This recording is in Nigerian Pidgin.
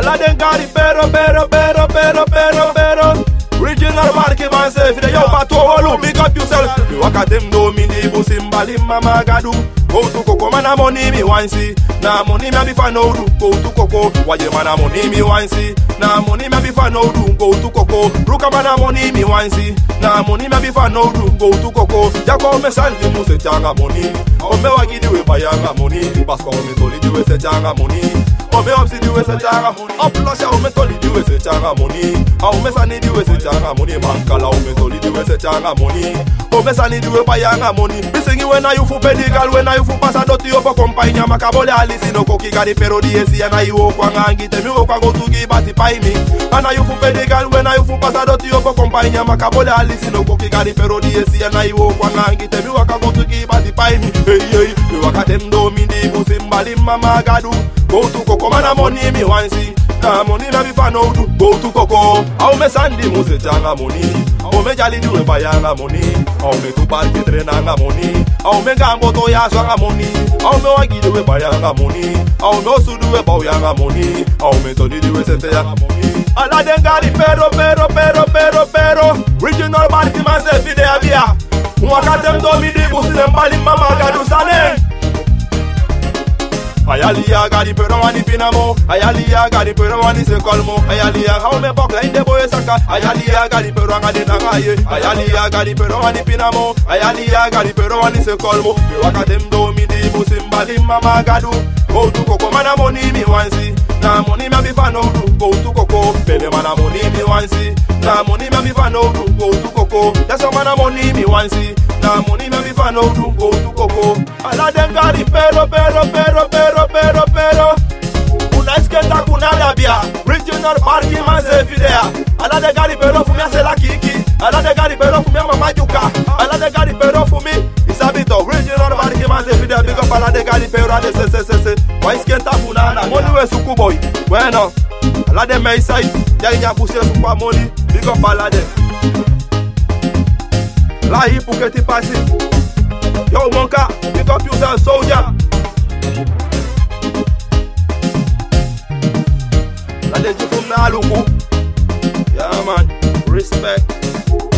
All of them got it pero, pero, pero, pero, pero, pero. Original market man say, if they yo pato holu, big up yourself. Me walk at them do me the busi mbali mama gadu. Go to Coco, man a money me want see. Nah money me a be fan no do. Go to Coco, why you man a money me want see. Nah money me a be fan no do. Go to Coco, Ruka man a money me want see. Nah money me a be fan no do. Go to Coco, Jako me santi mu se changa money. O me wa gidi we bayanga money. Basko me toli di we se changa money. O me upsi di we se changa money. Up lusha o me toli di we se changa money. O me sani di we se changa money. Mankala o me toli di we se changa money. O me sani di we bayanga money. Me singi when I you fu pedigal when I you fu pasa doti opo kompanya makabole alisi no koki gari pero di esi ana you kwa ngangi temi wo kwa go tugi basi pai mi. Ana you fu pedigal when I you fu pasa doti opo kompanya makabole alisi no koki gari pero di esi ana you kwa ngangi temi wo kwa go tugi basi pai mi. Hey hey, me waka dem do mi di busi mbali mama gadu. Go to Coco mana money mi wansi. Na money na bi fan do. Go to Coco. Au me sandi mu se changa money. Au me jali diwe bayanga money. Au me tu bar kitre nanga money. Au me gambo to ya swanga money. Au me wagi diwe bayanga money. Au me osu diwe bauyanga money. Au me to diwe sente yanga money. Ala den gari pero pero pero pero pero. Regional party man se fide avia. Mwakatem do mi di busi dem bali mama gadu sane. Ayalia gari pero wani pinamo Ayalia gari pero wani se kolmo Ayalia how me bok la inde boye saka Ayalia gari pero ngade nangaye Ayalia gari pero wani pinamo Ayalia gari pero wani se kolmo Me waka dem do mi di busimbali mama gadu Go to koko mana money mi wansi Na money me be fan do Go to koko Bele mana money mi wansi Na money me be fan do Go to koko That's how mana money mi wansi Na money me be fan do Go to koko Ala dem gari pero pero pero pero pero pero Una isketa kuna dabia Regional parking man se fidea Ala de gari pero fumi ase la kiki Ala de gari pero fumi mama juka Ala de gari pero fumi Isabito Regional parking man se fidea Big up ala de gari pero ade se se se se Wa isketa kuna na Money we suku boy Bueno Ala de me isai Ya inya pusi sukwa money Big up ala de La hipu que ti pasi Yo monka Big up yourself soldier La de jifum na luku Yeah man Respect